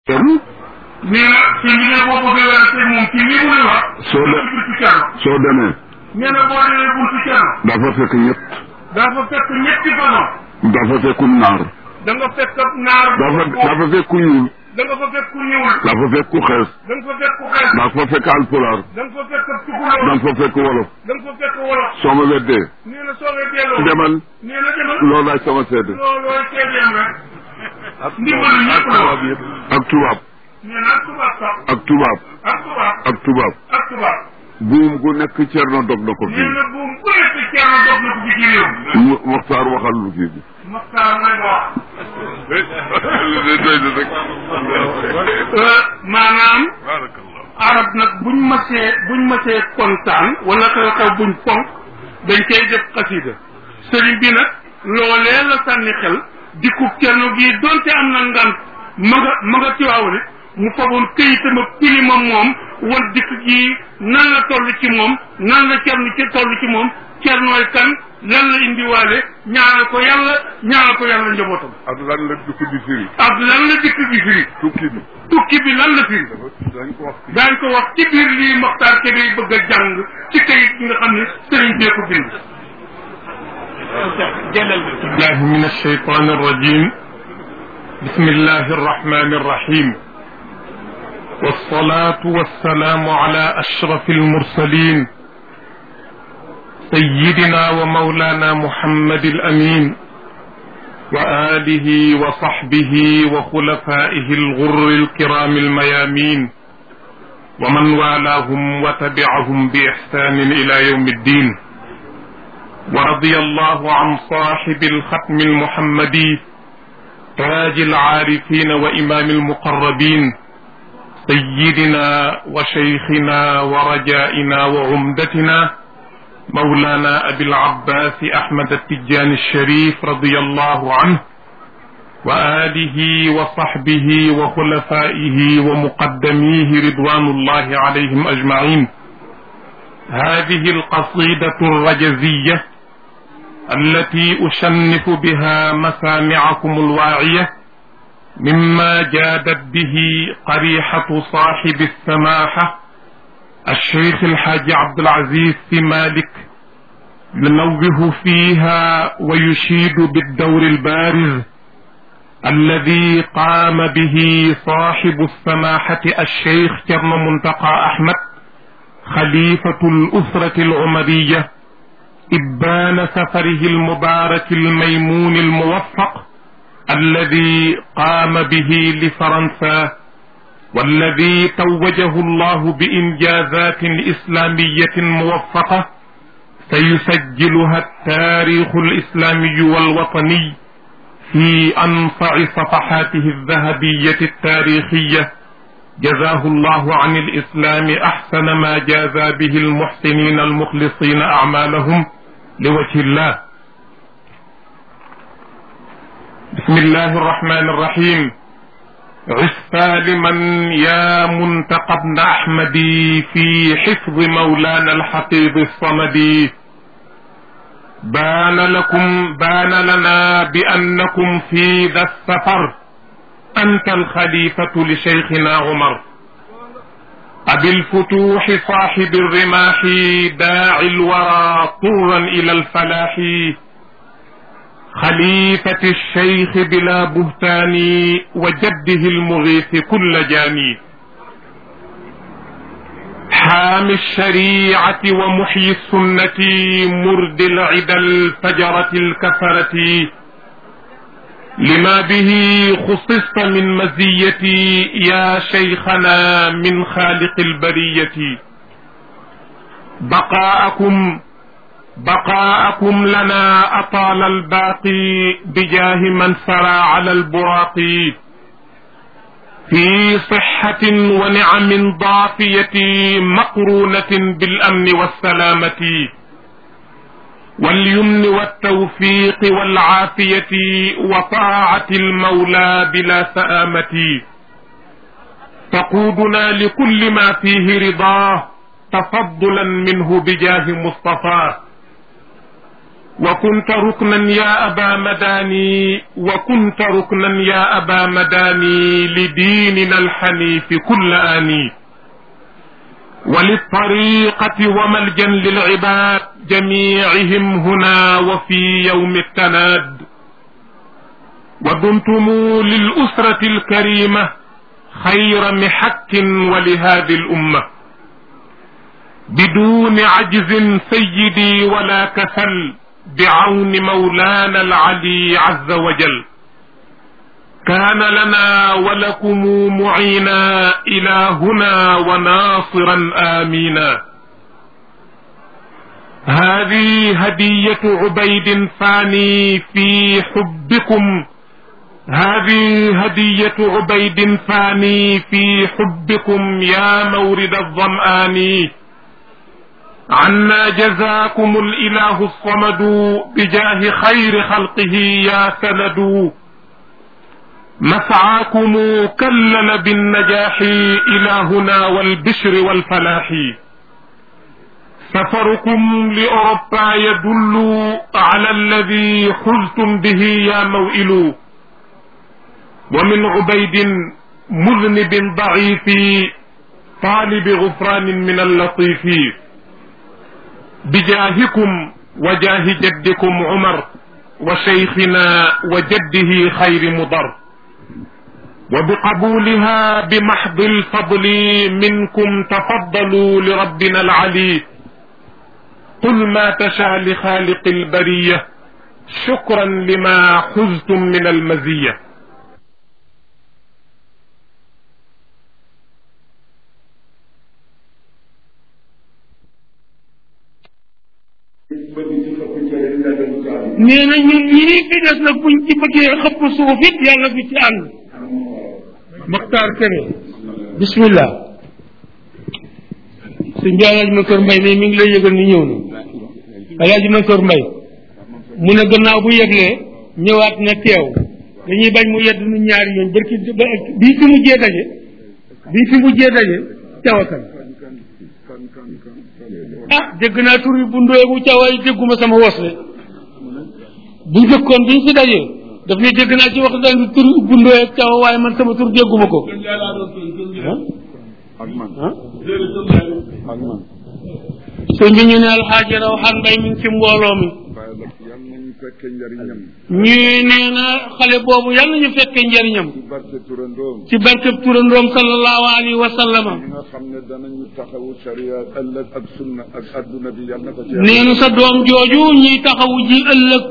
nee na sëñ bi ne boo bëggee wér te moom ci lii mu lay wax. soo de buntu Cerno. soo demee nee na boo demee buntu Cerno. dafa fekk ñett dafa fekk ñetti façon. dafa fekk naar da nga fekk naar. dafa dafa fekk ñuul da nga fa fekk ku ñuul. dafa fekk xees da nga fa fekk ku xees. dafa fekk alpulaar da nga fa fekk tukulóor. da nga fa fekk wolof da nga fa fekk wolof. soo ma weddee nee na soo ngay delloo. demal nee na demal. loolu laay sama seede loolooy seedeem rek. ndimbalu ñëpp la wax. ak tubaab nee na ak tubaab sax. ak tubaab ak tubaab. ak tubaab ak tubaab. buum gu nekk cerno dog na ko nee fii na buum bu nekk Cerno dog na ko fi ci réew. mu Moxtaar waxal lu kii bi Maxtaar may wax. doy na rek maanaam arab nag buñ masee buñ masee kontaan wala xew xew buñ fonk dañ koy def xasida sëriñ bi nag loolee la sànni xel dikkub cerno gii donte am na ngant ma nga ma nga tiwaawale mu faboon këyitam ak pilima moom wan dikk gii nan la toll ci moom nan la cerno ci toll ci moom cernooy kan lan la indiwaale ñaanal ko yàlla ñaanal ko yàlla njabootam ak lan la dugg di firi ak lan la dikk gi firi tukki bi tukki bi lan la firi dañ ko wax daañ ko wax ci biir lii Moxtaar Kébé bëgg a jàng ci kayit bi nga xam ne sëriñ bee ko bind بالله من الشيطان الرجيم بسم الله الرحمن الرحيم والصلاة والسلام على أشرف المرسلين سيدنا ومولانا محمد الأمين وآله وصحبه وخلفائه الغر الكرام الميامين ومن والاهم وتبعهم بإحسان إلى يوم الدين ورضي الله عن صاحب الختم المحمدي تاج العارفين وإمام المقربين سيدنا وشيخنا ورجائنا وعمدتنا مولانا أبي العباس أحمد التجاني الشريف رضي الله عنه وآله وصحبه وخلفائه ومقدميه رضوان الله عليهم أجمعين هذه القصيدة الرجزية التي أشنف بها مسامعكم الواعية مما جادت به قريحة صاحب السماحة الشيخ الحاج عبد العزيز مالك ينوه فيها ويشيد بالدور البارز الذي قام به صاحب السماحة الشيخ كرم منتقى أحمد خليفة الأسرة العمرية إبان سفره المبارك الميمون الموفق الذي قام به لفرنسا والذي توجه الله بإنجازات إسلامية موفقة سيسجلها التاريخ الإسلامي والوطني في أنفع صفحاته الذهبية التاريخية جزاه الله عن الإسلام أحسن ما جازى به المحسنين المخلصين أعمالهم لوجه الله بسم الله الرحمن الرحيم عش سالما يا منتقى ابن أحمدي في حفظ مولانا الحفيظ الصمدي بان لكم بان لنا بأنكم في ذا السفر أنت الخليفة لشيخنا عمر أبي الفتوح صاحب الرماح داعي الورى طرا إلى الفلاح خليفة الشيخ بلا بهتان وجده المغيث كل جاني حامي الشريعة ومحيي السنة مرد العدا الفجرة الكفرة لما به خصصت من مزيتي يا شيخنا من خالق البرية بقاءكم بقاءكم لنا أطال الباقي بجاه من سرى على البراق في صحة ونعم ضافية مقرونة بالأمن والسلامة واليمن والتوفيق والعافية وطاعة المولى بلا سآمة تقودنا لكل ما فيه رضاه تفضلا منه بجاه مصطفاه وكنت ركنا يا أبا مداني وكنت ركنا يا أبا مداني لديننا الحنيف كل آني وللطريقة وملجا للعباد جميعهم هنا وفي يوم التناد ودمتم للأسرة الكريمة خير محك ولهذه الأمة بدون عجز سيدي ولا كسل بعون مولانا العلي عز وجل كان لنا ولكم معينا إلهنا وناصرا آمينا هذه هدية عبيد فاني في حبكم هذه هدية عبيد فاني في حبكم يا مورد الظمآن عنا جزاكم الإله الصمد بجاه خير خلقه يا سند مسعاكم كلل بالنجاح إلهنا والبشر والفلاح سفركم لأوروبا يدل على الذي حزتم به يا موئل ومن عبيد مذنب ضعيف طالب غفران من اللطيف بجاهكم وجاه جدكم عمر وشيخنا وجده خير مضر وبقبولها بمحض الفضل منكم تفضلوا لربنا العلي قل ما تشاء لخالق البريه شكرا لما حزتم من المزيه nee na ñun ñii fi des nag buñ ci bëggee xëpp suuf it yàlla bi ci ànd Maxtaar Kene bismillah sëñ bi alaaji Mansour Mbay ne mi ngi lay yëgal ni ñëw na alaaji Mansour Mbay mu ne gannaaw bu yëglee ñëwaat na teew dañuy bañ mu yedd nu ñaari yoon barki bii fi mujjee daje bii fi mujjee daje cawakan ah dégg naa tur yi bu ndóogu cawaay dégguma sama wos de bu njëkkoon biñ fi dajee daf ne dégg naa ci wax daal tur bu ndóoy ak cawa waaye man sama tur dégguma ko ak man ah ak man sëñ bi ñu ne alxaaji raw xan mbay mi ngi ci mbooloo mi bàyyi la yal nañu fekkee njariñam ñuy nee na xale boobu yàlla ñu fekkee njëriñam ci barke turandoom ci barkeb turandoom sallallahu alayhi wa sallama ñi nga xam ne danañu taxawu sharia ëllëg ak sunna ak adduna bi yal na ko ci nee na sa doom jooju ñuy taxawu ji ëllëg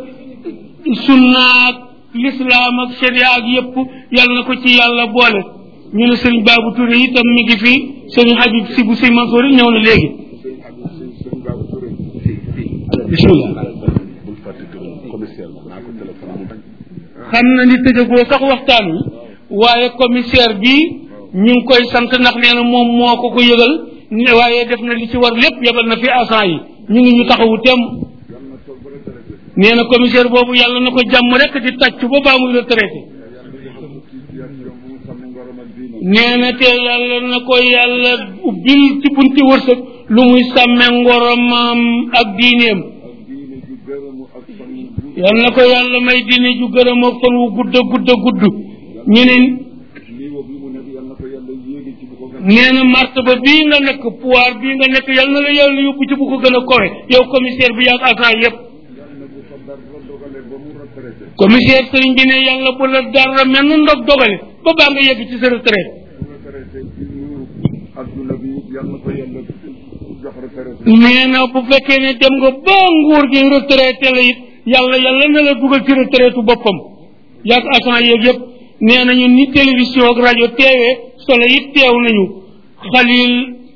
sunnaak lislaam ak sharia ak yépp yàlla na ko ci yàlla boole ñu ne sëriñ Babou Touré itam mi ngi fi sëriñ Habib si bu si Mansour ñëw na léegi sëñ Habib si sëñ Babou Touré bismillah bul fàtte turam commissaire la naa ko téléphone mu bañ xam na ni tëjagoo sax waxtaan wi waaye commissaire bi ñu ngi koy sant ndax nee na moom moo ko ko yëgal ne waaye def na li ci war lépp yebal na fi agent yi ñu ngi ñu taxawu tem yal na toog ba retraité nee na commissaire boobu yàlla na ko jàmm rek di tàcc ba baa muy retraité yal na defal ko situation bu mu xam ne ngorom ak diine nee na te yàlla na ko yàlla ubbil ci bunti wërsëg lu muy sàmme ngoromam ak diineem ak diine ju gërëmu ak fan yu gudd yal na ko yàlla may diine ju gërëm ak fan wu gudd a gudd a gudd ñu ne niveau bi mu nekk yal na ko yàlla yéegi ci bu ko gën nee na martaba bii nga nekk pouvoir bii nga nekk yal na la yàlla yóbbu ci bu ko gën a kowe yow commissaire bi yaag agent yépp yal na bu ko dara dogale ba mu retraité commissaire sëriñ bi ne yàlla bu la dara mel na ndog dogale ba baa nga yegg ci sa retraite bu retraité ci nuuru adduna bi yal na ko yàlla jox retraité nee na bu fekkee ne dem nga ba nguur gi retraité la it yàlla yàlla na la dugal ci retraite boppam yaag agent yeeg yëpp nee nañu ni télévision ak rajo teewee solo it teew nañu xalil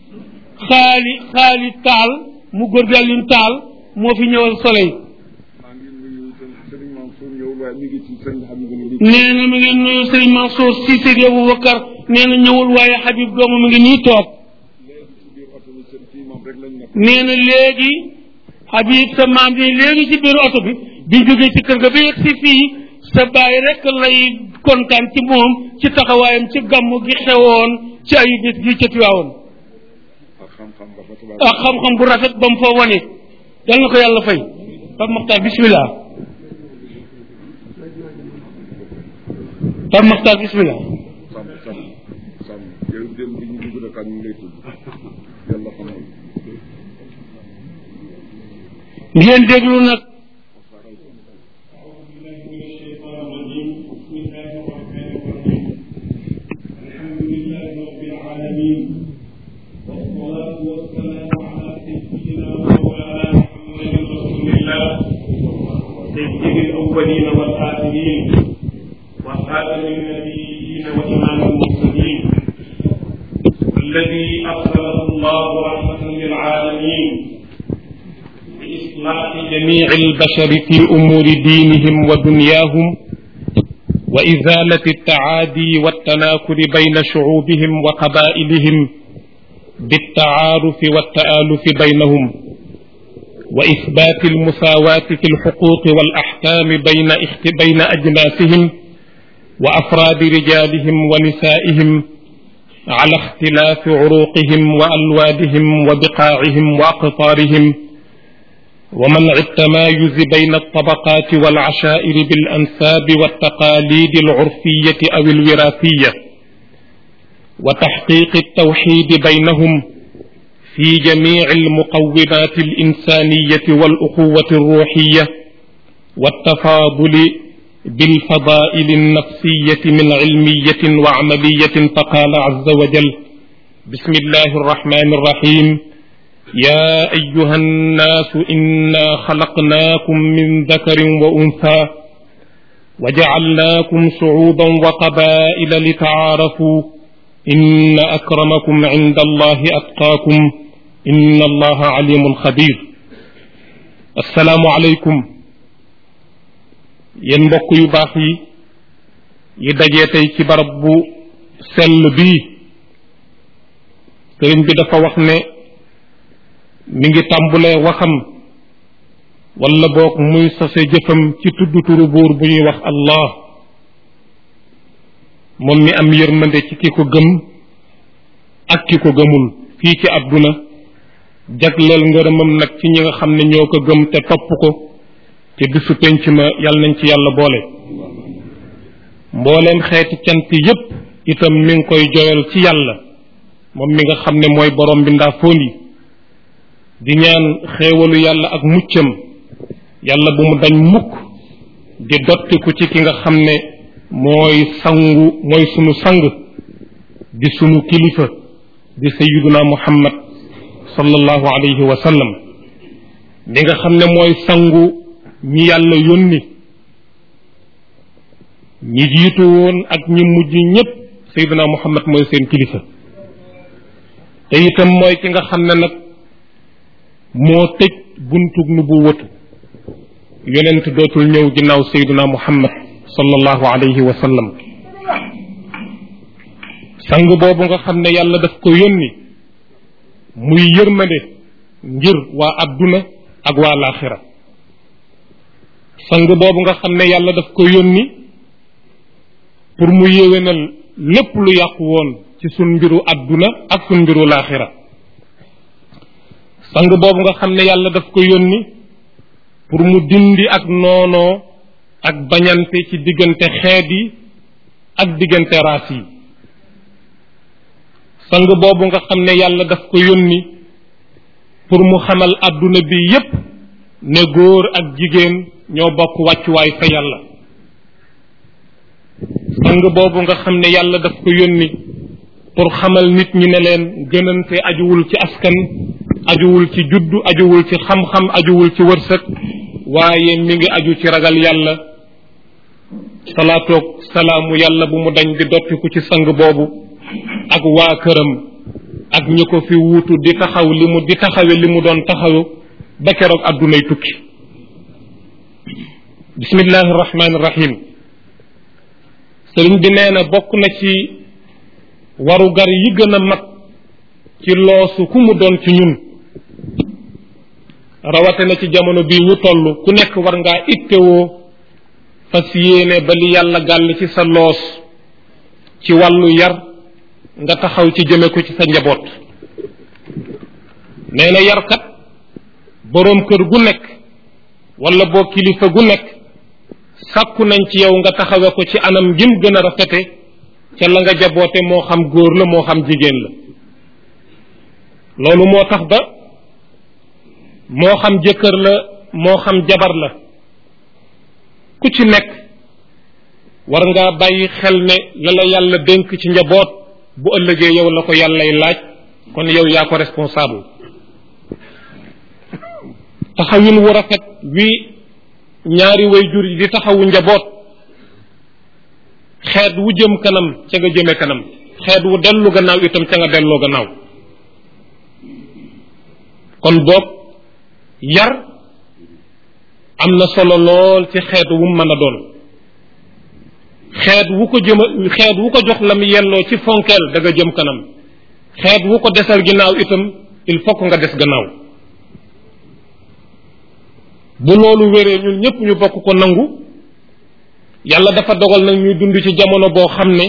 xaali xaali taal mu góor gi Alioune taal moo fi ñëwal soleil maa ngi nuyu Serigne Mansour ñëwul waaye mi ngi ci Serigne Habib ni nee na mi ngi nuyu sëriñ Mansour Cissé di Aboubacar nee na ñëwul waaye Habib doomu mi ngi nii toog léegi ci biir oto bi seen fii moom rek lañ nekk nee na léegi Habib sa maam bi léegi ci biir oto bi bi jógee ci kër ga ba yegg si fii sa baay rek lay kontaan ci moom ci taxawaayam ci gàmm gi xewoon ci ayu bés gi ca Tiwaawoon ak xam-xam ba fa tubaab ak xam-xam bu rafet ba mu fa wane yal na ko yàlla fay Pape Makhtar bismillah Pape Makhtar bismillah sàmm sàmm sàmm yow dem bi ñu dugg rek ak ñu lay tudd yàlla xamal ngeen déglu nag سيد الأولين والآخرين وخاتم النبيين وإمام المرسلين الذي أرسله الله رحمة للعالمين بإصلاح جميع البشر في أمور دينهم ودنياهم وإزالة التعادي والتناكر بين شعوبهم وقبائلهم بالتعارف والتآلف بينهم وإثبات المساواة في الحقوق والأحكام بين اخت... بين أجناسهم وأفراد رجالهم ونسائهم على اختلاف عروقهم وألوانهم وبقاعهم وأقطارهم ومنع التمايز بين الطبقات والعشائر بالأنساب والتقاليد العرفية أو الوراثية وتحقيق التوحيد بينهم في جميع المقومات الإنسانية والأخوة الروحية والتفاضل بالفضائل النفسية من علمية وعملية فقال عز وجل بسم الله الرحمن الرحيم يا أيها الناس إنا خلقناكم من ذكر وأنثى وجعلناكم شعوبا وقبائل لتعارفوا إن أكرمكم عند الله أتقاكم إن الله عليم خبير السلام عليكم yéen mbokk yu baax yi yi dajee tey ci barab bu sell bii sëriñ bi dafa wax ne mi ngi tàmbulee waxam wala boog muy sose jëfam ci tudd turu buur bu ñuy wax allah moom mi am yërmande ci ki ko gëm ak ki ko gëmul fii ci àdduna jagleel ngërëmam nag ci ñi nga xam ne ñoo ko gëm te topp ko te bisu penc ma yàlla nañ ci yàlla boole mbooleem xeeti cant yépp itam mi ngi koy joyal ci yàlla moom mi nga xam ne mooy borom bi ndaa foon yi di ñaan xéewalu yàlla ak muccam yàlla bu mu dañ mukk di dottiku ci ki nga xam ne mooy sangu mooy sunu sang di sunu kilifa di sayyiduna muhammad sallallahu alayhi wa sallam mi nga xam ne mooy sangu ñi yàlla yónni ñi jiitu woon ak ñi mujj ñépp sayyiduna muhammad mooy seen kilifa te itam mooy ki nga xam ne nag moo tëj buntug nu bu wëtu yonent dootul ñëw ginnaaw sayyiduna muhammad sallallahu alayhi wa sallam sang boobu nga xam ne yàlla daf ko yónni muy yërmande ngir waa adduna ak waa laaxira sang boobu nga xam ne yàlla daf ko yónni pour mu yéwénal lépp lu yàqu woon ci sun mbiru adduna ak sun mbiru laaxira sang boobu nga xam ne yàlla daf ko yónni pour mu dindi ak noonoo ak bañante ci diggante xeet yi ak diggante raas yi sang boobu nga xam ne yàlla daf ko yónni pour mu xamal adduna bi yépp ne góor ak jigéen ñoo bokk wàccuwaay fa yàlla sang boobu nga xam ne yàlla daf ko yónni pour xamal nit ñi ne leen gënante ajuwul ci askan ajuwul ci juddu ajuwul ci xam-xam ajuwul ci wërsëg waaye mi ngi aju ci ragal yàlla salaatoog salaamu yàlla bu mu dañ di dottiku ci sang boobu ak waa këram ak ñi ko fi wuutu di taxaw li mu di taxawe li mu doon taxawu ba keroog addunay tukki bismillahi rahmaani rahim sëriñ bi nee na bokk na ci warugar yi gën a mag ci loosu ku mu doon ci ñun rawate na ci jamono bii ñu toll ku nekk war ngaa ittewoo fas yéene ba li yàlla gàll ci sa loos ci wàllu yar nga taxaw ci jëme ko ci sa njaboot nee na yarkat boroom kër gu nekk wala boo kilifa gu nekk sàkku nañ ci yow nga taxawe ko ci anam gim gën a rafete ca la nga jaboote moo xam góor la moo xam jigéen la loolu moo tax ba moo xam jëkkër la moo xam jabar la ku ci nekk war ngaa bàyyi xel ne la la yàlla dénk ci njaboot bu ëllëgee yow la ko yàllay laaj kon yow yaa ko responsable taxawin wu rafet wi ñaari way jur yi di taxawu njaboot xeet wu jëm kanam ca nga jëme kanam xeet wu dellu gannaaw itam ca nga delloo gannaaw kon boog yar am na solo lool ci xeet wu mu mën a doon xeet wu ko jëma xeet wu ko jox la mu yelloo ci fonkeel da nga jëm kanam xeet wu ko desal ginnaaw itam il faut que nga des gannaaw bu loolu wéree ñun ñëpp ñu bokk ko nangu yàlla dafa dogal nag ñuy dund ci jamono boo xam ne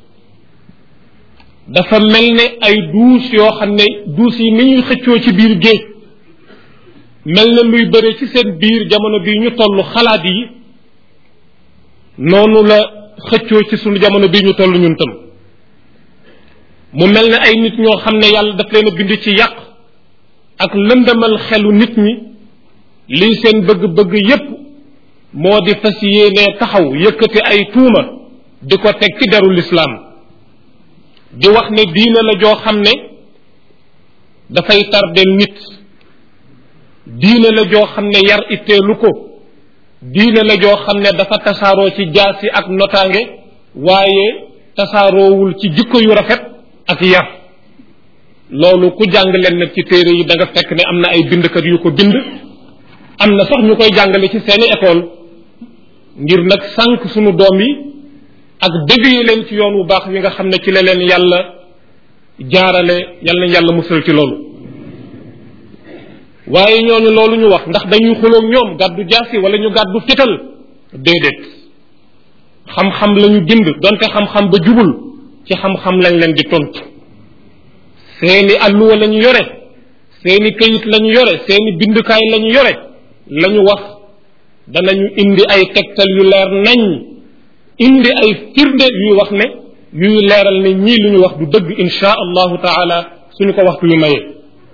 dafa mel ne ay duus yoo xam ne duus yi ni ñuy xëccoo ci biir géej mel na luy bëre ci seen biir jamono bii ñu toll xalaat yi noonu la xëccoo ci sunu jamono bii ñu toll ñun tam mu mel ne ay nit ñoo xam ne yàlla daf leen a bind ci yàq ak lëndamal xelu nit ñi lii seen bëgg-bëgg yépp moo di fas yéenee taxaw yëkkati ay tuuma di ko teg ci deru lislaam di wax ne diine la joo xam ne dafay tardel nit diine la joo xam ne yar itteelu ko diine la joo xam ne dafa tasaaroo ci jaasi ak notaange waaye tasaaroowul ci jikko yu rafet ak yar loolu ku jàng leen nag ci téere yi da nga fekk ne am na ay bindkat yu ko bind am na sax ñu koy jàngale ci seeni école ngir nag sànq sunu doom yi ak dévier leen ci yoon wu baax wi nga xam ne ci la leen yàlla jaarale yàlla nañ yàlla musal ci loolu waaye ñooñu loolu ñu wax ndax dañuy xuloog ñoom gàddu jaasi wala ñu gàddu fital déedéet xam-xam lañu bind donte xam-xam ba jubul ci xam-xam lañ leen di tontu seeni alluwa lañu yore seeni këyit lañu yore seeni bindukaay lañu yore lañu wax danañu indi ay tegtal yu leer nañ indi ay firnde yuy wax ne yuy leeral ne ñii lu ñu wax du dëgg insha allahu taala suñu ko waxtu yu mayee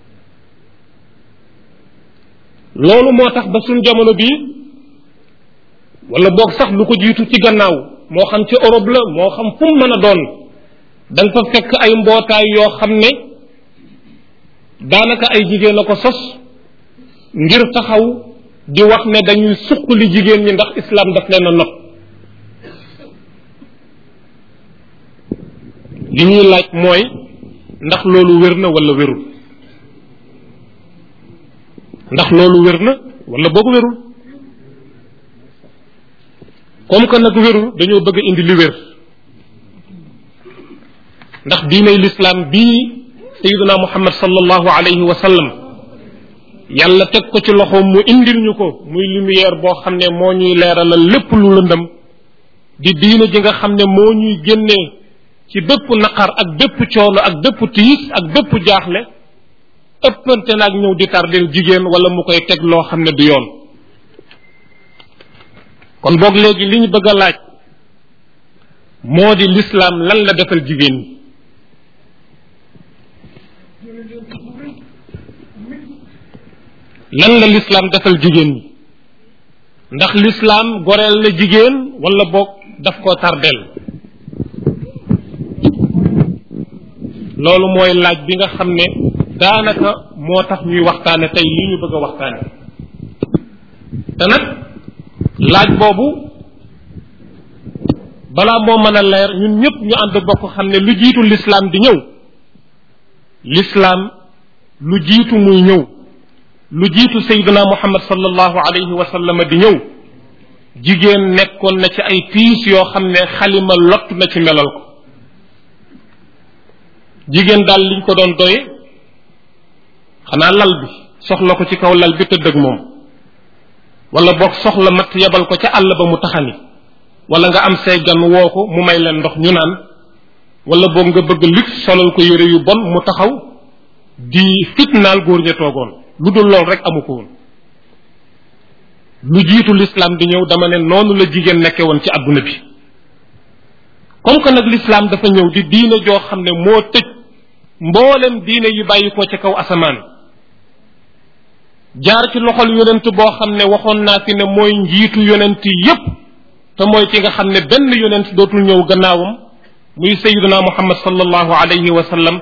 loolu moo tax ba suñ jamono bii wala boog sax lu ko jiitu ci gannaaw moo xam ci Europe la moo xam fu mu mën a doon da nga fa fekk ay mbootaay yoo xam ne daanaka ay jigéen a ko sos ngir taxaw di wax ne dañuy suqali jigéen ñi ndax islam daf leen a not li ñuy laaj mooy ndax loolu wér na wala wérul ndax loolu wér na wala boog wérul comme que nag wérul dañoo bëgg indi li wér ndax diinay lislaam bii sayiduna muhammad sallallahu alayhi wa sallam yàlla teg ko ci loxoom mu indil ñu ko muy lumière boo xam ne moo ñuy leeralal lépp lu lëndëm di diina ji nga xam ne moo ñuy génnee ci bépp naqar ak bépp coono ak bépp tiis ak bépp jaaxle ëppante naag ñëw di tardel jigéen wala mu koy teg loo xam ne du yoon kon boog léegi li ñu bëgg a laaj moo di lislaam lan la defal jigéen ñi lan la lislaam defal jigéen ñi ndax lislaam goreel na jigéen wala boog daf koo tardel loolu mooy laaj bi nga xam ne daanaka moo tax ñuy waxtaane tey li ñu bëgg a waxtaane te nag laaj boobu balaa moo mën a leer ñun ñëpp ñu ànd bokk xam ne lu jiitu lislaam di ñëw lislaam lu jiitu muy ñëw lu jiitu sayyidina muhammad sallallahu alayhi wa sallam di ñëw jigéen nekkoon na ci ay tiis yoo xam ne xalima lott na ci melal ko jigéen daal liñ ko doon doye xanaa lal bi soxla ko ci kaw lal bi tëdd ak moom wala boog soxla mat yebal ko ca àll ba mu taxani wala nga am say gan woo ko mu may leen ndox ñu naan wala boog nga bëgg lig solal ko yére yu bon mu taxaw di fitnaal góor ña toogoon lu dul lool rek amu ko woon lu jiitu l'islam di ñëw dama ne noonu la jigéen nekke woon ci adduna bi comme que nag l'islam dafa ñëw di diine joo xam ne moo tëj mboolem diine yi bàyyi ko ci kaw asamaan jaar ci loxol yonent boo xam ne waxoon naa fi ne mooy njiitu yonent yépp te mooy ki nga xam ne benn yonent dootul ñëw gannaawam muy sayiduna muhammad sallallahu alayhi wa sallam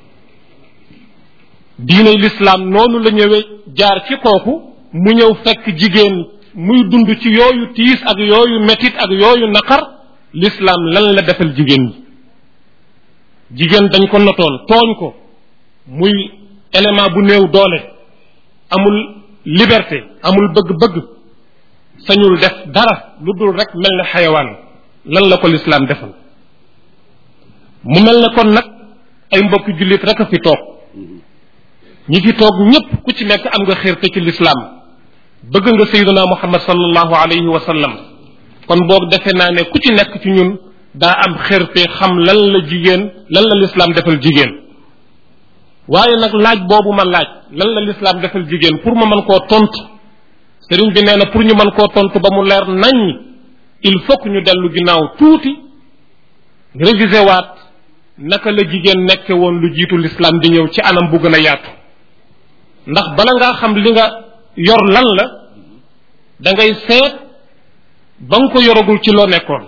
diine l'islam noonu la ñëwee jaar ci kooku mu ñëw fekk jigéen muy dund ci yooyu tiis ak yooyu metit ak yooyu naqar l'islam lan la defal jigéen ñi jigéen dañ ko notoon tooñ ko muy élément bu néew doole amul liberté amul bëgg-bëgg sañul def dara lu dul rek mel ne xayawaan lan la ko l'islam defal mu mel ne kon nag ay mbokki jullit rek a fi toog ñi fi toog ñépp ku ci nekk am nga xirte ci l'islam bëgg nga sayyiduna muhammad sallallahu alayhi wa sallam kon boog defe naa ne ku ci nekk ci ñun daa am xirte xam lan la jigéen lan la l'islam defal jigéen waaye nag laaj boobu ma laaj lan la l'islam defal jigéen pour ma mën koo tontu sëriñ bi nee na pour ñu mën koo tontu ba mu leer nañ il faut que ñu dellu ginnaaw tuuti réviser waat naka la jigéen nekke woon lu jiitu l'islam di ñëw ci anam bu gën a yaatu ndax bala ngaa xam li nga yor lan la da ngay seet ba nga ko yoragul ci loo nekkoon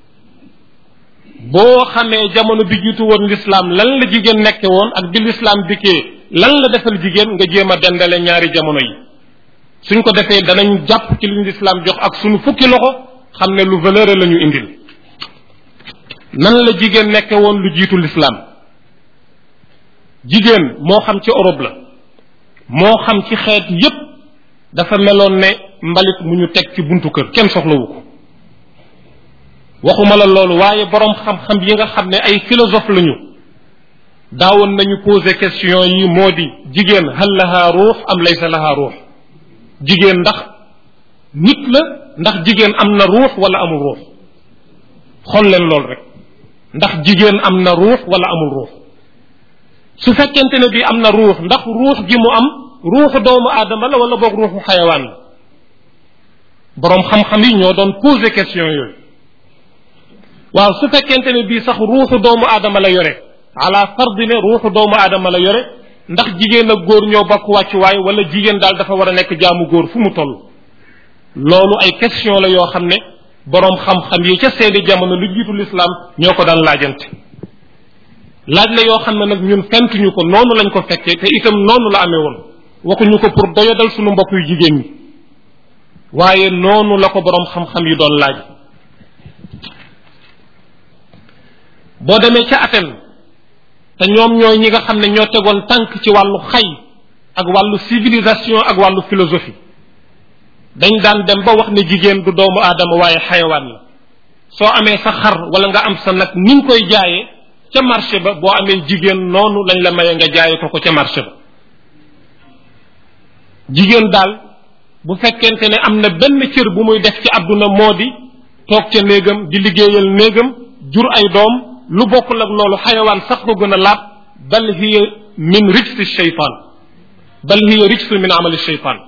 boo xamee jamono bi jiitu woon l'islam lan la jigéen nekke woon ak bi l'islam dikkee lan la defal jigéen nga jéem a dendale ñaari jamono yi suñ ko defee danañ jàpp ci liñ l'islam jox ak suñu fukki loxo xam ne lu valeur la ñu indil nan la jigéen nekke woon lu jiitu l'islam jigéen moo xam ci Europe la moo xam ci xeet yépp dafa meloon ne mbalit mu ñu teg ci buntu kër kenn soxlawu ko waxuma la loolu waaye boroom xam-xam yi nga xam ne ay philosophe lañu daawoon nañu poser question yi moo di jigéen hal laha ruux am laysa laha ruux jigéen ndax nit la ndax jigéen am na ruux wala amul ruux xool leen loolu rek ndax jigéen am na ruux wala amul ruux su fekkente ne bi am na ruux ndax ruux gi mu am ruuxu doomu aadama la wala boog ruuxu xayawaan la boroom xam-xam yi ñoo doon poser question yooyu waaw su fekkente ne bii sax ruuxu doomu aadama la yore ala fardi ne ruuxu doomu aadama la yore ndax jigéen ak góor ñoo bokk wàccuwaay wala jigéen daal dafa war a nekk jaamu góor fu mu toll loolu ay question la yoo xam ne boroom xam-xam yi ca seeni jamono lu jiitu l'islam ñoo ko daan laajante laaj la yoo xam ne nag ñun fentuñu ko noonu lañ ko fekkee te itam noonu la amee woon waxuñu ko pour doyadal suñu mbokk yu jigéen ñi waaye noonu la ko boroom xam-xam yi doon laaj boo demee ca Athènes te ñoom ñooy ñi nga xam ne ñoo tegoon tànk ci wàllu xay ak wàllu civilisation ak wàllu philosophie dañ daan dem ba wax ne jigéen du doomu aadama waaye xayawaan la soo amee sa xar wala nga am sa nag ni nga koy jaayee ca marché ba boo amee jigéen noonu lañ la maye nga jaayee ko ko ca marché ba jigéen daal bu fekkente ne am na benn cër bu muy def ci àdduna moo di toog ca néegam di liggéeyal néegam jur ay doom lu bokkul ak loolu xayawaan sax ko gën a laab bal hiya min rijsi shaytaan bal hiya rijsu min amali shaytaan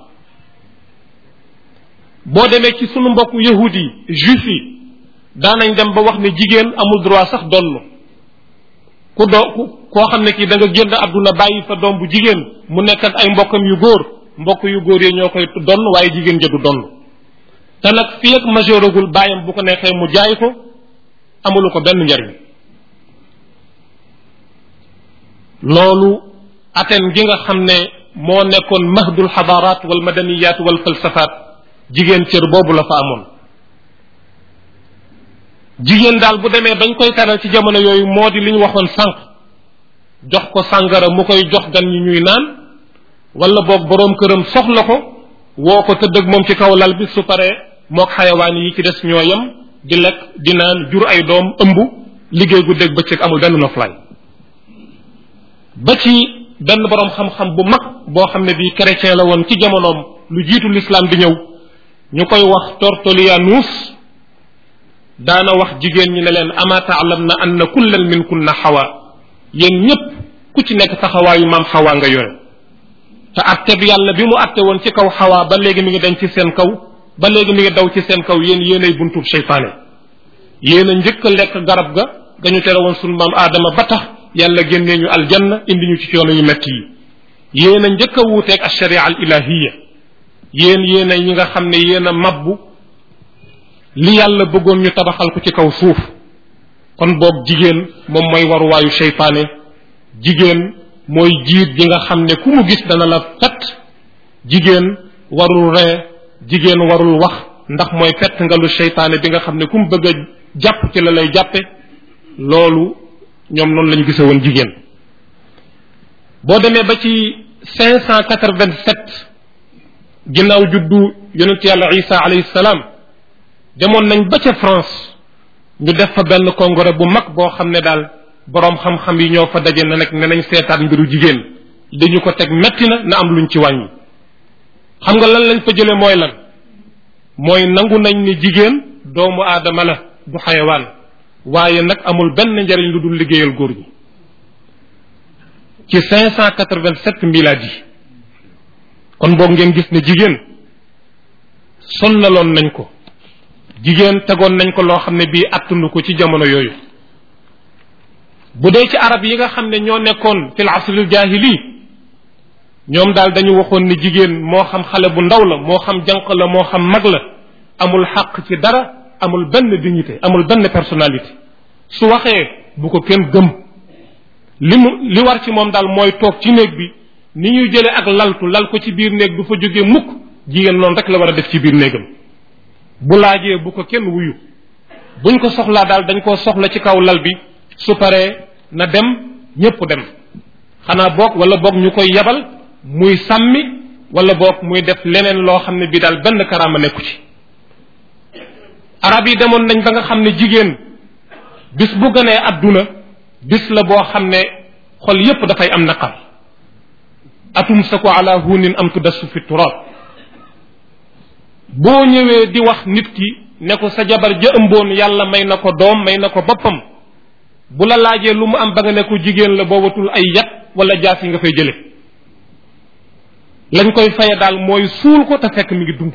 boo demee ci sunu mbokku yahud yi juif yi daanañ dem ba wax ne jigéen amul droit sax donn ku do ku koo xam ne kii da nga génn àdduna bàyyi fa doom bu jigéen mu nekk ak ay mbokkam yu góor mbokk yu góor yi ñoo koy donn waaye jigéen ja du donn te nag fii ak majeuragul bàyyam bu ko neexee mu jaay ko amulu ko benn njariñ loolu Athènes gi nga xam ne moo nekkoon mahdul xadaaraat wal madaniyat wal falsafaat jigéen cër boobu la fa amoon jigéen daal bu demee bañ koy taral ci jamono yooyu moo di li ñu waxoon sànq jox ko sàngara mu koy jox gan ñi ñuy naan wala boog boroom këram soxla ko woo ko tëdd ak moom ci kaw lal bi su paree mook xayawaan yi ci des ñoo yem di lekk di naan jur ay doom ëmb liggéey gu dégg bëccëg amul benn noflaay ba ci benn boroom xam-xam bu mag boo xam ne bii chrétien la woon ci jamonoom lu jiitu l'islam di ñëw ñu koy wax Tortolianus daana wax jigéen ñi ne leen ama taalam na anna kullan min kunna xawa yéen ñépp ku ci nekk taxawaayu maam xawa nga yore te atte bi yàlla bi mu atte woon ci kaw xawa ba léegi mi ngi dañ ci seen kaw ba léegi mi ngi daw ci seen kaw yéen yéenay buntub seytaane yéen a njëkk a lekk garab ga dañu tere woon sunu maam aadama ba tax yàlla génnee ñu aljanna indi ñu ci coono yu metti yi yéen a njëkk a wuuteeg alsharia al ilahiya yéen yéen a ñi nga xam ne yéen a mabbu li yàlla bëggoon ñu tabaxal ko ci kaw suuf kon boog jigéen moom mooy waruwaayu seytaane jigéen mooy jiit ji nga xam ne ku mu gis dana la fett jigéen warul ree jigéen warul wax ndax mooy fett nga lu seytaane bi nga xam ne ku mu bëgg a jàpp ci la lay jàppe loolu ñoom noonu lañu gise woon jigéen boo demee ba ci cinq cent quatre-vingt-sept ginnaaw juddu yonent yàlla isa alayhi salaam demoon nañ ba ca France ñu def fa benn congrès bu mag boo xam ne daal boroom xam-xam yi ñoo fa daje na nag ne nañ seetaat mbiru jigéen li ñu ko teg metti na na am luñ ci wàññi xam nga lan lañ fa jële mooy lan mooy nangu nañ ni jigéen doomu aadama la du xayawaan waaye nag amul benn njariñ lu dul liggéeyal góor ñi ci 587 miladi kon boog ngeen gis ne jigéen sonnaloon nañ ko jigéen tegoon nañ ko loo xam ne bii attunu ko ci jamono yooyu bu dee ci arab yi nga xam ne ñoo nekkoon fil asril jahili ñoom daal dañu waxoon ni jigéen moo xam xale bu ndaw la moo xam jànq la moo xam mag la amul xaq ci dara amul benn dignité amul benn personnalité su waxee bu ko kenn gëm li mu li war ci moom daal mooy toog ci néeg bi ni ñuy jëlee ak laltu lal ko ci biir néeg du fa jógee mukk jigéen noonu rek la war a def ci biir néegam bu laajee bu ko kenn wuyu buñ ko soxlaa daal dañ koo soxla ci kaw lal bi su paree na dem ñépp dem xanaa boog wala boog ñu koy yabal muy sàmmi wala boog muy def leneen loo xam ne bi daal benn karaama nekku ci arab yi demoon nañ ba nga xam ne jigéen bis bu gënee adduna bis la boo xam ne xol yépp dafay am naqar atum sa ko ala hunin am tudassu fi turab boo ñëwee di wax nit ki ne ko sa jabar ja ëmboon yàlla may na ko doom may na ko boppam bu la laajee lu mu am ba nga ne ko jigéen la boobatul ay yat wala jaas yi nga fay jële lañ koy faye daal mooy suul ko te fekk mi ngi dund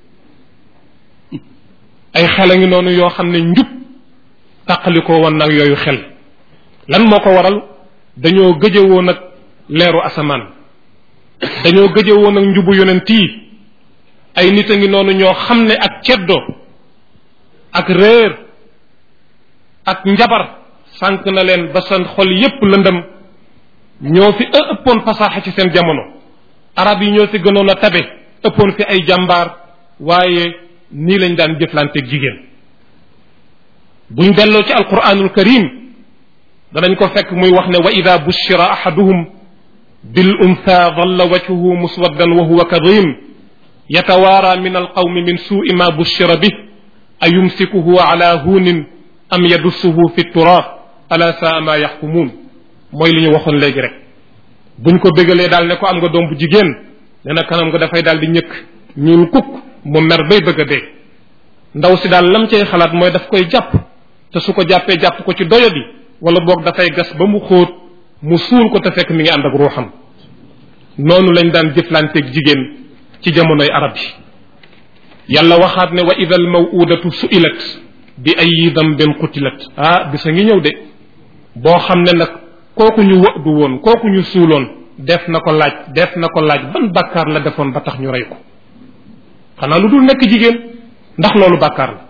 ay xel a ngi noonu yoo xam ne njub tàqalikoo woon nag yooyu xel lan moo ko waral dañoo gëjëwoo nag leeru asamaan dañoo gëjëwoo nag njubu yonent yi ay nit a ngi noonu ñoo xam ne ak ceddo ak réer ak njabar sànq na leen ba seen xol yépp lëndëm ñoo fi ëppoon fasaaxa ci seen jamono arab yi ñoo fi gënoon a tabe ëppoon fi ay jàmbaar waaye nii lañ daan jëflanteeg jigéen buñ delloo ci alquranul karim danañ ko fekk muy wax ne wa ida bushira ahaduhum bil untha dhalla wajhuhu muswaddan wa huwa kadhim yatawaara min alqawmi min suui ma bushira bih ayumsikuhu ala hunin am yadussuhu fi turab ala saa ma yaxkumuun mooy li ñu waxoon léegi rek buñ ko bégalee daal ne ko am nga doom bu jigéen nee na kanam nga dafay daal di ñëkk ñuul kukk mu mer bay bëgg a dee ndaw si daal lam cay xalaat mooy daf koy jàpp te su ko jàppee jàpp ko ci doyadi wala boog dafay gas ba mu xóot mu suul ko te fekk mi ngi ànd ak ruuxam noonu lañ daan jëflanteeg jigéen ci jamonoy arab yi yàlla waxaat ne wa ida al mawudatu suilat bi ay dambin qutilat ah bisa ngi ñëw de boo xam ne nag kooku ñu wëdu woon kooku ñu suuloon def na ko laaj def na ko laaj ban bàkkaar la defoon ba tax ñu rey ko xanaa lu dul nekk jigéen ndax loolu bàkkaar la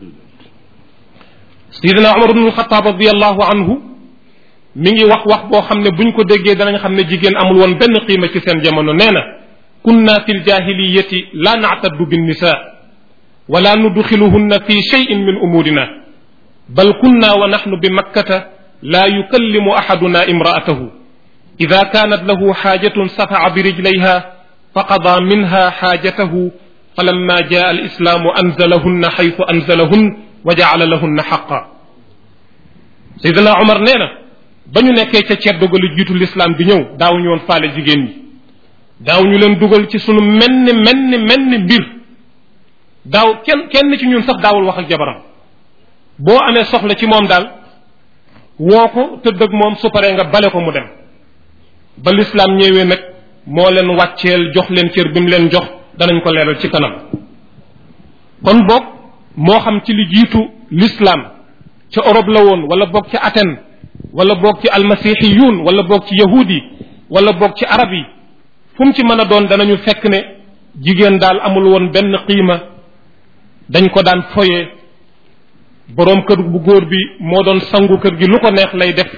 sidina umar ibn alxataab radiallahu anhu mi ngi wax wax boo xam ne buñ ko déggee danañ xam ne jigéen amul woon benn qiima ci seen jamono nee na kunna fi ljahiliyati la nactaddu binnisa wala nudxiluhunna fi cheyin min umurina bal kunna wa naxnu bi makkata la yukallimu axaduna imraatahu ida kanat lahu xaajatun safaca birijlayha faqada minha xaajatahu falamma jaa alislaamu anzalahunna xaytu anzalahun wa jacala lahunna xaqa sayidina omar nee na ba ñu nekkee ca ceddo ga lu jiitu lislaam bi ñëw daawuñu woon faale jigéen ñi daawuñu leen dugal ci sunu menn menn menn mbir daaw kenn kenn ci ñun sax daawul wax ak jabaram boo amee soxla ci moom daal woo ko tëdd ak moom su paree nga bale ko mu dem ba lislaam ñëwee nag moo leen wàcceel jox leen cër bi mu leen jox danañ ko leeral ci kanam kon boog moo xam ci li jiitu l'islam ca Europe la woon wala boog ci Athènes wala boog ci almasihiyun wala boog ci yahudi wala boog ci arab yi fu mu ci mën a doon danañu fekk ne jigéen daal amul woon benn qiima dañ ko daan foye boroom kër bu góor bi moo doon sangu kër gi lu ko neex lay def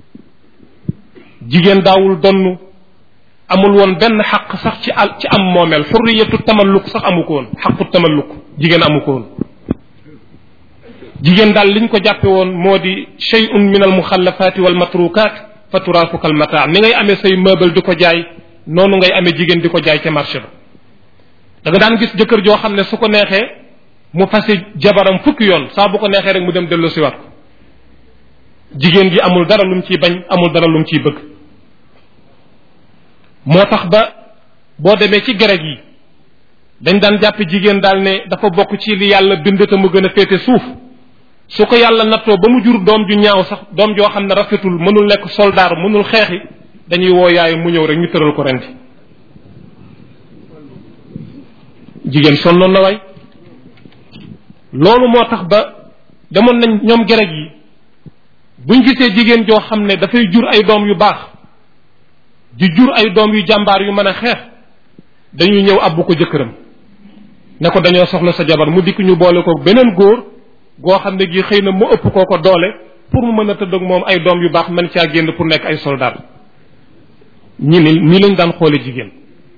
jigéen daawul donn amul woon benn xaq sax ci al ci am moomeel xurriyatu tamalluk sax amu ko woon xaqu tamalluk jigéen amu ko woon jigéen daal liñ ko jàppe woon moo di shay'un min al muxallafaati wal matrukaat fa turaafuka al mataa ni ngay amee say meuble di ko jaay noonu ngay amee jigéen di ko jaay ca marché ba da nga daan gis jëkkër joo xam ne su ko neexee mu fase jabaram fukki yoon saa bu ko neexee rek mu dem dellu siwaat ko jigéen gi amul dara lum ciy bañ amul dara lum ciy bëgg moo tax ba boo demee ci grec yi dañ daan jàpp jigéen daal ne dafa bokk ci li yàlla bind te mu gën a féete suuf su ko yàlla nattoo ba mu jur doom ju ñaaw sax doom joo xam ne rafetul mënul nekk soldaar mënul xeexi dañuy woo yaay mu ñëw rek ñu tëral ko rendi jigéen sonnoon na waay loolu moo tax ba demoon nañ ñoom grec yi buñ gisee jigéen joo xam ne dafay jur ay doom yu baax di jur ay doom yu jàmbaar yu mën a xeex dañuy ñëw abbu ko jëkkëram ne ko dañoo soxla sa jabar mu dikk ñu boole ko beneen góor goo xam ne gi xëy na mu ëpp koo ko doole pour mu mën a tëdd ak moom ay doom yu baax mën caa génn pour nekk ay soldat ñi ni nii lañ daan xoole jigéen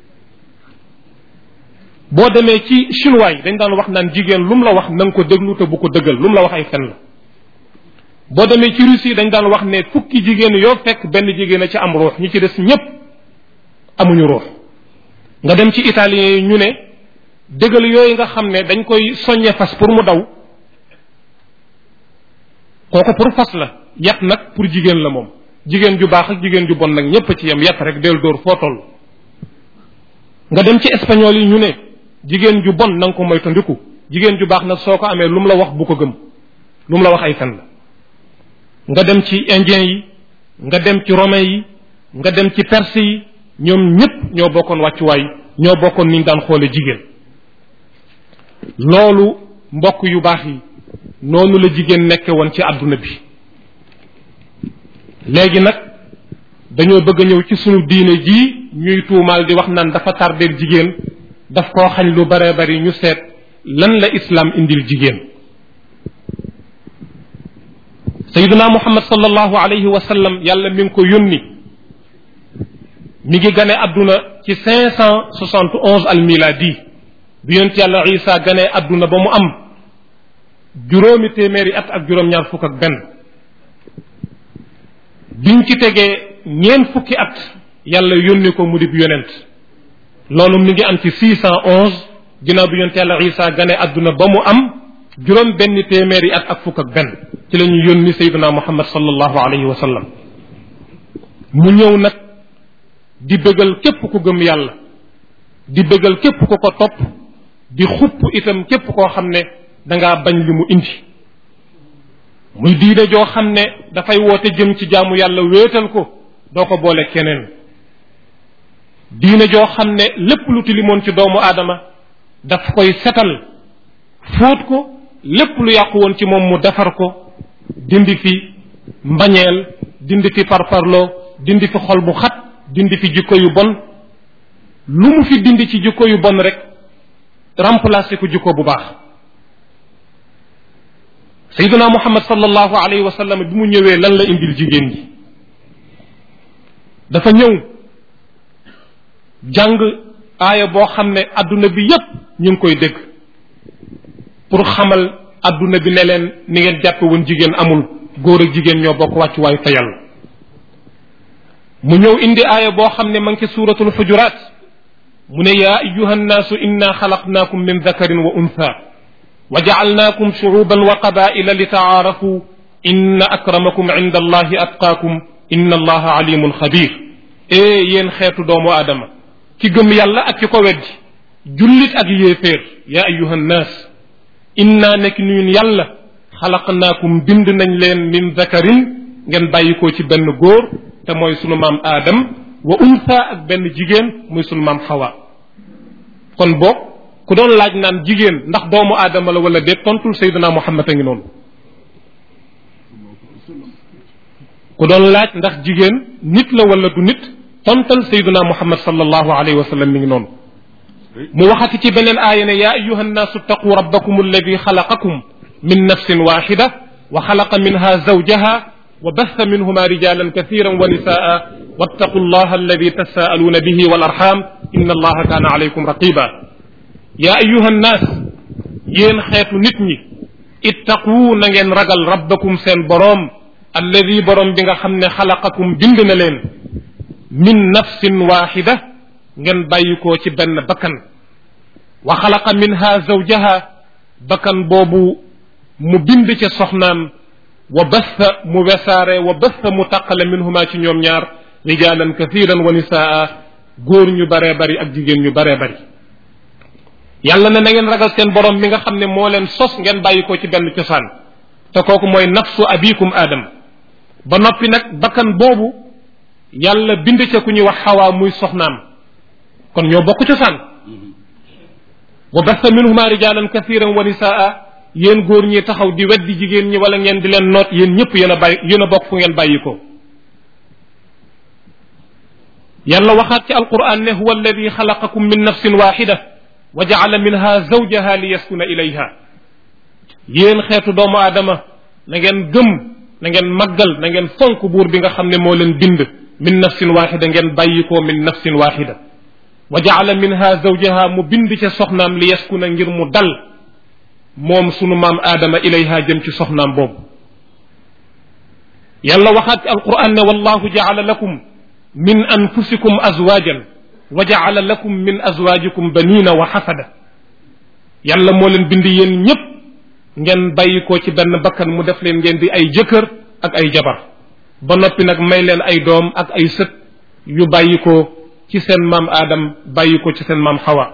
boo demee ci chinois yi dañ daan wax naan jigéen lu mu la wax na nga ko déglu te bu ko dëggal lu mu la wax ay fen la boo demee ci Russie dañ daan wax ne fukki jigéen yoo fekk benn jigéen a ci am ruux ñi ci des ñépp amuñu ruux nga dem ci italien yi ñu ne dëggal yooyu nga xam ne dañ koy soññe fas pour mu daw kooku pour fas la yat nag pour jigéen la moom jigéen ju baax ak jigéen ju bon nag ñépp ci yem yat rek del dóor foo toll nga dem ci espagnol yi ñu ne jigéen ju bon na nga ko moytandiku jigéen ju baax nag soo ko amee lu mu la wax bu ko gëm lu mu la wax ay fen la nga dem ci indien yi nga dem ci romain yi nga dem ci perse yi ñoom ñépp ñoo bokkoon wàccuwaay ñoo bokkoon niñ daan xoole jigéen loolu mbokk yu baax yi noonu la jigéen nekke woon ci àdduna bi léegi nag dañoo bëgg a ñëw ci sunu diine jii ñuy tuumaal di wax naan dafa tardeel jigéen daf koo xañ lu bare bari ñu seet lan la islam indil jigéen sayiduna muhammad sallallahu alayhi wa sallam yàlla mi ngi ko yónni mi ngi gane àdduna ci cinq cent soixante onze al miladi bi yonent yàlla isa gane àdduna ba mu am juróomi téeméeri at ak juróom-ñaar fukk ak benn biñ ci tegee ñeen fukki at yàlla yónni ko mu dib yonent loolu mi ngi am ci six cent onze ginnaaw bi yonent yàlla isa gane àdduna ba mu am juróom benn téeméeri at ak fukk ak benn ci la ñu yónni sayyiduna muhammad sallallahu alayhi wa sallam mu ñëw nag di bëggal képp ku gëm yàlla di bëggal képp ku ko topp di xupp itam képp koo xam ne dangaa bañ li mu indi muy diine joo xam ne dafay woote jëm ci jaamu yàlla wéetal ko doo ko boole keneen diine joo xam ne lépp lu tilimoon ci doomu aadama daf koy setal fóot ko lépp lu yàqu woon ci moom mu defar ko dindi fi mbañeel dindi fi parparloo dindi fi xol bu xat dindi fi jikko yu bon lu mu fi dindi ci jikko yu bon rek remplacer ko jikko bu baax sayyiduna muhammad sallallahu alayhi wa sallam bi mu ñëwee lan la indil jigéen gi dafa ñëw jàng aaya boo xam ne adduna bi yépp ñu ngi koy dégg pour xamal adduna bi ne leen ni ngeen jàppe woon jigéen amul góor ak jigéen ñoo bokk wàccuwaayu fa yàlla mu ñëw indi aaya boo xam ne ma ngi ci suuratul xujuraat mu ne yaa ayuha nnaasu inna xalaqnaakum min dakarin wa untha wa jacalnaakum shucuuban wa qabaila li tacaarafu inna akramakum cinda allahi atqaakum inna allaha alimun xabir ee yéen xeetu doomu aadama ki gëm yàlla ak ki ko weddi jullit ak yéeféer yaa ayuha nnaas inna nekk ñun yàlla xalaqnaakum bind nañ leen min dakarin ngeen bàyyi ko ci benn góor te mooy sunu maam aadam wa untha ak benn jigéen muy sunu maam xawa kon boog ku doon laaj naan jigéen ndax doomu aadama la wala déet tontul sayduna muhammad a ngi noonu ku doon laaj ndax jigéen nit la wala du nit tontal sayduna muhammad sallallahu alayhi wa sallam mi ngi noonu mu waxati ci beneen aaya ne yaa ayuha nnaasu ttaquu rabbakum alladi xalaqakum min nafsin waxida wa xalaqa minha zawjaha wa batha minhuma rijalan kathiran wa nisaa wattaqu allaha alladi tasaaluuna bihi wal arxam inna allaha kaana alaykum raqiba yaa ayuha nnaas yéen xeetu nit ñi ittaquu na ngeen ragal rabbakum seen boroom alladi boroom bi nga xam ne xalaqakum bind na leen min nafsin waxida ngeen bàyyi ko ci benn bakkan wa xalaqa minha zawjaha bakkan boobu mu bind ca soxnaam wa batha mu wesaare wa batha mu taqale minhuma ci ñoom ñaar rijaalan kathiran wa nisaa góor ñu baree bari ak jigéen ñu baree bari yàlla ne na ngeen ragal seen borom mi nga xam ne moo leen sos ngeen bàyyi ko ci benn cosaan te kooku mooy nafsu abikum aadam ba noppi nag bakkan boobu yàlla bind ca ku ñuy wax xawaa muy soxnaam kon ñoo bokk cosaan wa basta minhuma rijalan kathiran wa nisaa yéen góor ñi taxaw di weddi jigéen ñi wala ngeen di leen noot yéen ñëpp yéen a bàyyi yéen a bokk fu ngeen bàyyi ko yàlla waxaat ci alquran ne huwa alladi xalaqakum min nafsin waxida wa jaala minha zawjaha li yaskuna ilayha yéen xeetu doomu aadama na ngeen gëm na ngeen màggal na ngeen fonk buur bi nga xam ne moo leen bind min nafsin waxida ngeen bàyyi ko min nafsin waxida wa jaala minha zawjaha mu bind ca soxnaam li yaskuna ngir mu dal moom sunu maam aadama ilayha jëm ci soxnaam boobu yàlla waxaat ci alquran ne wallahu jaala lakum min anfusikum azwajan wa jaala lakum min azwajikum banina wa xasada yàlla moo leen bind yéen ñépp ngeen bàyyi ko ci benn bakkan mu def leen ngeen di ay jëkkër ak ay jabar ba noppi nag may leen ay doom ak ay sët yu bàyyi ko ci seen maam aadam bàyyi ko ci seen maam xawa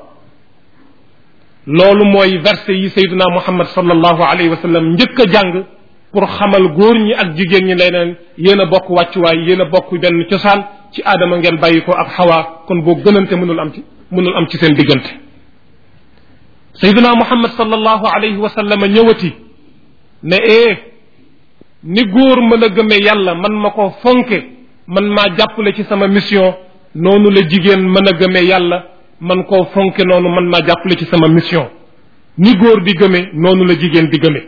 loolu mooy verset yi sayduna muhammad sallallahu alayhi wa sallam njëkk a jàng pour xamal góor ñi ak jigéen ñi leneen yéen a bokk wàccuwaay yéen a bokk benn cosaan ci aadama ngeen bàyyi ko ak xawaa kon boo gënante mënul am ci mënul am ci seen diggante sayduna muhammad sallallahu alayhi wa sallam ñëwati ne ee ni góor mën a gëme yàlla man ma ko fonke man maa jàppale ci sama mission noonu la jigéen mën a gëme yàlla man koo fonke noonu man maa jàppale ci sama mission ni góor di gëme noonu la jigéen di gëme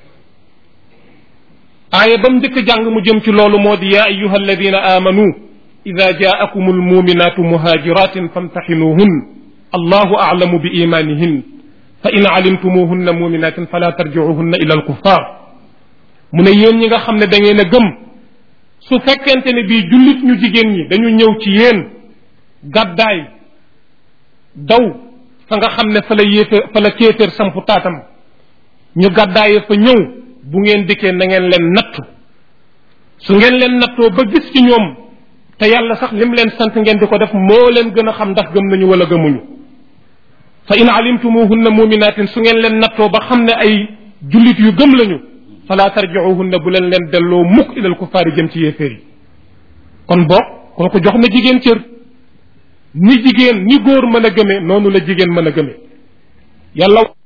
aaya ba mu njëkk jàng mu jëm ci loolu moo di yaa ayuha alladina amanu ida jaakum almuminatu muhajiratin famtaxinuhun allahu aclamu bi imanihin fa in calimtumuhunna muminatin fala tarjicuhunna ila alkuffar mu ne yéen ñi nga xam ne da ngeen a gëm su fekkente ne bii jullit ñu jigéen ñi dañu ñëw ci yéen gàddaay daw fa nga xam ne fa la yéeféer fa la kéeféer sampu taatam ñu gàddaaye fa ñëw bu ngeen dikkee na ngeen leen nattu su ngeen leen nattoo ba gis ci ñoom te yàlla sax lim leen sant ngeen di ko def moo leen gën a xam ndax gëm nañu wala gëmuñu fa in alimtumuhunna muminatin su ngeen leen nattoo ba xam ne ay jullit yu gëm lañu fala tarjiuhunna bu leen leen delloo mukk ilal kufaari jëm ci yéeféer yi kon boog kooku jox na jigéen cër ni jigéen ni góor mën a gëme noonu la jigéen mën a gëme yàlla